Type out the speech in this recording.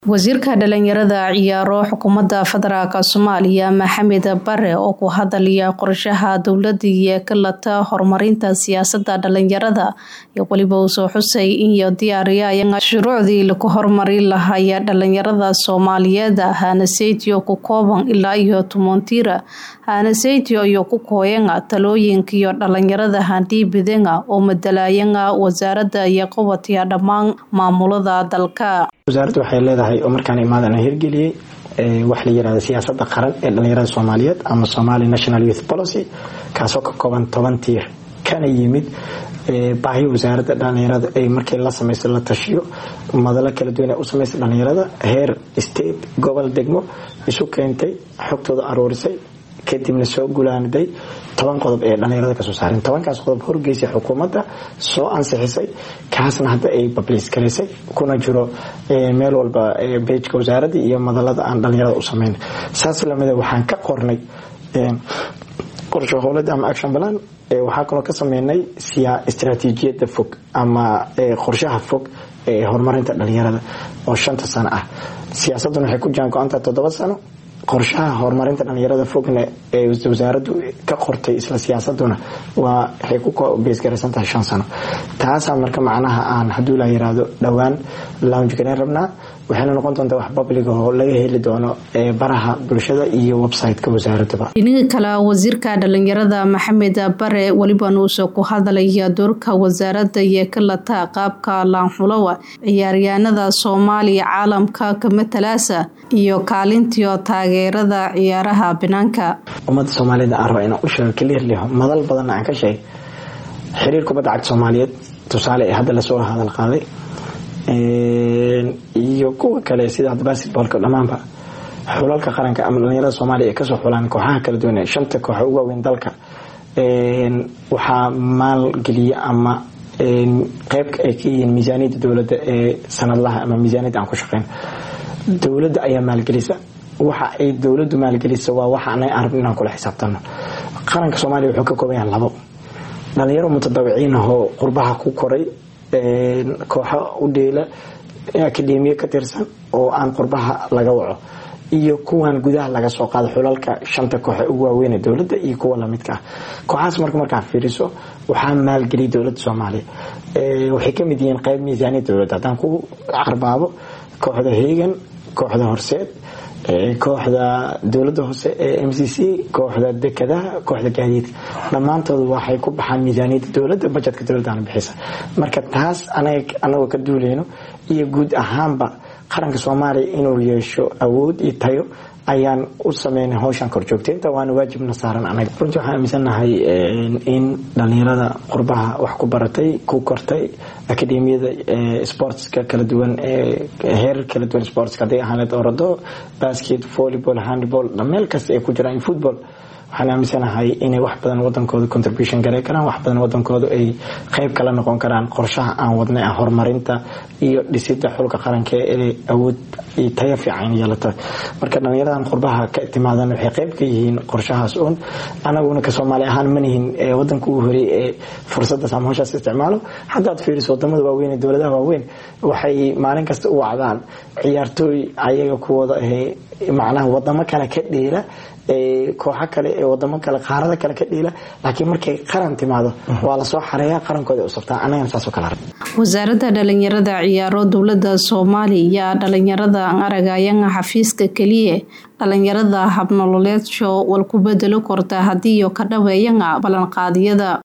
wasiirka dhalinyarada ciyaaro xukuumadda federaalk soomaaliya maxamed bare oo ku hadalaya qorshaha dowladda iyo kalata horumarinta siyaasada dhalinyarada iyo weliba uu soo xusay inyo diyaariyaya shuruucdii lagu horumari lahaya dhalinyarada soomaaliyeed hanaseytio ku kooban ilaa iyo tumontira hanaseytio iyo ku kooyanga talooyinkiyo dhalinyarada handhiibidanga oo madalaayanga wasaarada iyo qabatiya dhammaan maamulada dalka wasaaradda waxay leedahay oo markaan imaadan hirgeliyey wax la yirahda siyaasada qaran ee dhalinyarada soomaaliyeed ama somali national youth policy kaasoo ka kooban toban tiir kana yimid baahi wasaaradda dhalinyarada ay markii la samayso la tashiyo madalo kala duwan u samaysa dhalinyarada heer state gobol degmo isu keentay xogtooda aruurisay kadibna soo gulaaniday toban qodob ee dhalinyarada kasoo saareen tobankaas qodob horgeysay xukuumadda soo ansixisay kaasna hadda ay babliis garaysay kuna jiro meel walba bejka wasaaradda iyo madalada aan dhalinyarada u sameyn saas lamida waxaan ka qornay qorsho howlada ama action plan waxaa kaloo ka sameynay istraatiijiyada fog ama qorshaha fog ee horumarinta dhalinyarada oo shanta sano ah siyaasaduna waxay ku jaan go-antaa toddoba sano qorshaha horumarinta dhalinyarada fogna ee wasaaraddu ka qortay isla siyaasaduna waa waxay ku beesgaraysan tahay shan sano taasaa marka macnaha aan hadduu la yiraahdo dhowaan lounge gareyn rabnaa waxayna noqon doontaa wax babliga oo laga heli doono baraha bulshada iyo website-ka wasaaradaba dhinaga kale wasiirka dhalinyarada maxamed bare weliba nuuse ku hadalaya doorka wasaaradda iyo kalata qaabka laanxulowa ciyaaryahanada soomaaliya caalamka kamatalaasa iyo kaalintiio taageerada ciyaaraha banaanka ummadda soomaaliyed aan raba inaan u sheego clearly madal badanna aan ka sheegay xiriir kubadda cagta soomaaliyeed tusaale ee hadda lasoo hadal qaaday iyo kuwa kale sida hadda basketboolka dhammaanba xulalka qaranka ama dhalinyarada soomaaliya ay kasoo xulaan kooxaha kala duwan ee shanta kooxa ugu waaweyn dalka waxaa maalgeliya ama qeyb ay ka yihiin miisaaniyadda dowladda ee sanadlaha ama miisaaniyadda aan ku shaqeyn dowladda ayaa maalgelisa waxa ay dowladdu maalgelisa waa waxa anaga arab inaan kula xisaabtano qaranka soomaaliya wuxuu ka kooban yahay labo dhalinyaro mutadawiciin ahoo qurbaha ku koray kooxo u dheela akademiya ka tirsan oo aan qurbaha laga waco iyo kuwan gudaha laga soo qaado xulalka shanta kooxe ugu waaweyn ee dowladda iyo kuwa lamidka ah kooxahaas marka markaa fiiriso waxaa maalgeliyay dowladda soomaaliya waxay kamid yihiin qeyb miisaaniya dowladda haddaan ku carbaabo kooxda heegan kooxda horseed kooxda dowladda hoose ee m c c kooxda dekadaha kooxda gaadiidka dhammaantood waxay ku baxaan miisaaniyadda dowladda bajetka dowladdaana bixisa marka taas anagoo ka duuleyno iyo guud ahaanba qaranka soomaaliya inuu yeesho awood iyo tayo ayaan u sameynay howshan korjoogteynta waana waajibna saaran anaga runtii waxaan aaminsanahay in dhalinyarada qurbaha wax ku baratay ku kortay akademiyada sportska kala duwan heerar kala duwan sportska hadday ahaaneed orado basket volleyball handball meel kasta ay ku jiraan football waxaan aaminsanahay inay wax badan wadankooda contribution garay karaan wax badan wadankooda ay qeyb kala noqon karaan qorshaha aan wadnay ah horumarinta iyo dhisida xulka qaranka ee awood iyo tayo fiican yeelata marka dhalinyaradan qurbaha ka timaadan waxay qeyb ka yihiin qorshahaas uun anaguna ka soomaali ahaan manihin wadanka uu horey ee fursadaas ama howshaas isticmaalo haddaad fiiriso wadamada waaweyn ee dowladaha waaweyn waxay maalin kasta u wacdaan ciyaartooy ayaga kuwooda ahe macnaha wadamo kale ka dheela kooxo kale ee wadamo kale qaarada kale ka dhiila laakiin markay qaran timaado waa lasoo xareeya qarankooda usabtaa anagana saasoo kale wasaaradda dhalinyarada ciyaaro dowladda soomaaliya dhalinyarada aragayanga xafiiska keliya dhalinyarada habnololeedsho wal ku bedelo korta hadiiyo ka dhaweeyanga ballanqaadyada